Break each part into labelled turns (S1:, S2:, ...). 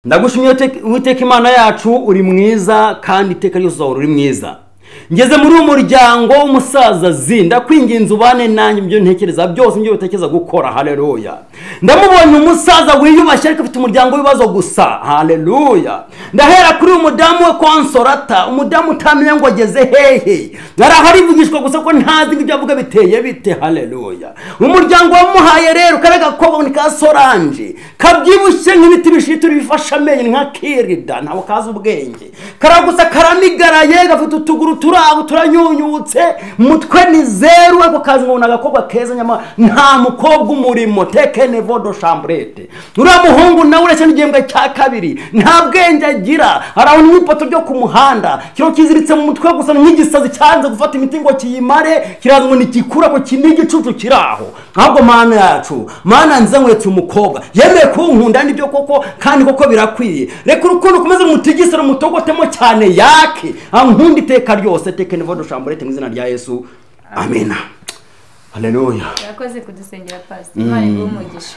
S1: ndagushimiye witeka imana yacu uri mwiza kandi iteka ryose uzahora uri mwiza ngeze muri uwo muryango w'umusaza zi ndakwinginze ubane nanjye ibyo ntekereza byose ibyo bitekereza gukora haleluya ndamubonye umusaza wiyubashye ariko afite umuryango w'ibibazo gusa haleluya ndahera kuri uyu mudamu we konsorata umudamu utamenya ngo ageze hehe yari aho arivugishwa gusa ko ntazi ngo ibyo avuga biteye bite haleluya umuryango wamuhaye rero kariya gakobwa ni ka soranje kabyibushye nk'ibiti bishituri bifasha amenyo nka kirida ntabwo kazi ubwenge karagusa karamigaraye gafite utuguru turabo turanyunyutse mutwe ni zeru ariko kazi ngo ni agakobwa keza nyama nta mukobwa umurimo tekene vodo shamburete uriya muhungu nawe uretse n'igihembwe cya kabiri nta bwenge agira arabona n'ipoto ryo ku muhanda kiriho kiziritse mu mutwe gusa ni nk'igisazi cyanze gufata imiti ngo kiyimare kiraza ngo ntikikura ko kindi igicucu kiri aho ntabwo mana yacu mana nziza nkwetse umukobwa yemeye kunkunda nibyo koko kandi koko birakwiye reka urukundo ukomeze rumutigise rumutogotemo cyane yake ankunda iteka ryose tekene vodo shamburete mu izina rya yesu amina haleluya
S2: urakoze kudusengera pasiteri imana iguhe umugisha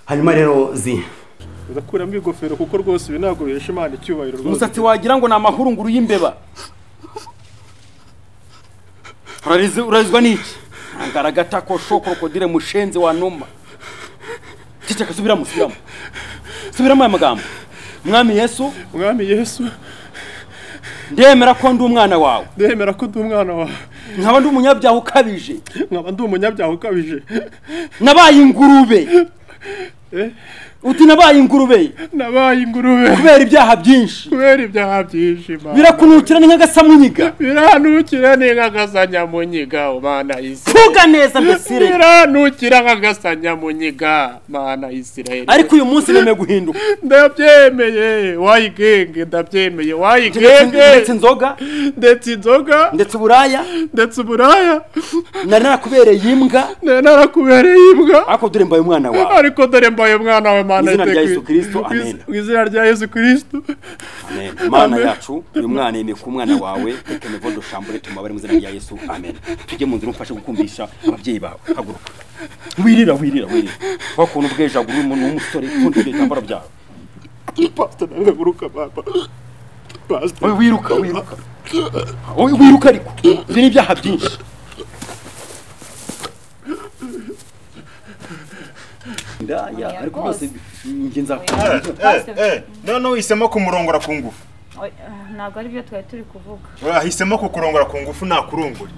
S1: hanyuma rero zi
S3: urakuramo ingofero kuko rwose ibi ntabwo bihesha imana icyubahiro rwose
S4: umusatsi wagira ngo ni amahurunguru y'imbeba Urarize- urarizwa n'iki ngaragata ko shokorodire mushenzi wa numa ceceka subiramo subiramo subiramo aya magambo mwami yesu
S3: mwami yesu
S4: ndemera ko ndi umwana wawe
S3: ndemera ko ndi umwana wawe
S4: nkaba ndi umunyabyaha ukabije
S3: nkaba ndi umunyabyaha ukabije
S4: nabaye ingurube
S3: Eh,
S4: uti nabaye ingurube
S3: nabaye ingurube
S4: kubera ibyaha byinshi
S3: kubera ibyaha byinshi Imana.
S4: birakunukira ni nk'agasamunyiga
S3: biranukira ni nk'agasanyamunyiga mana isi
S4: tuga neza mbesire
S3: biranukira nk'agasanyamunyiga mana isirayeli
S4: ariko uyu munsi nemeye guhinduka
S3: ndabyemeye wayigenge ndabyemeye
S4: ndetse
S3: wayigenge
S4: inzoga
S3: ndetse inzoga
S4: ndetse uburaya
S3: ndetse uburaya
S4: nari narakubereye imbwa
S3: nari narakubereye imbwa
S4: ariko dore mbaye umwana wawe
S3: ariko dore mbaye umwana we mana
S4: Mu izina rya
S3: iteka-
S4: Yesu Kristo, amen.
S3: mu izina rya yesu kirisito
S4: amen mana
S3: Amen.
S4: yacu uyu mwana yemeye kuba umwana wawe tekene vodo shambure tumabare mu izina rya yesu amen tujye mu nzira umfashe gukumvisha ababyeyi bawe haguruka wirira wirira wirira wakuntu bwejagura umuntu w'umusore upfundije ibitambaro byawe
S3: pasita naraguruka papa pasita
S4: Oye, wiruka wiruka Oye, wiruka ariko ibyo ni ibyaha byinshi ndaya ariko rwose njye nzakunda
S2: Pasiteri,
S5: none uhisemo kumurongora ku ngufu
S2: oya, ntabwo ari byo twari turi kuvuga
S5: ahisemo kukurongora ku ngufu ntakurungure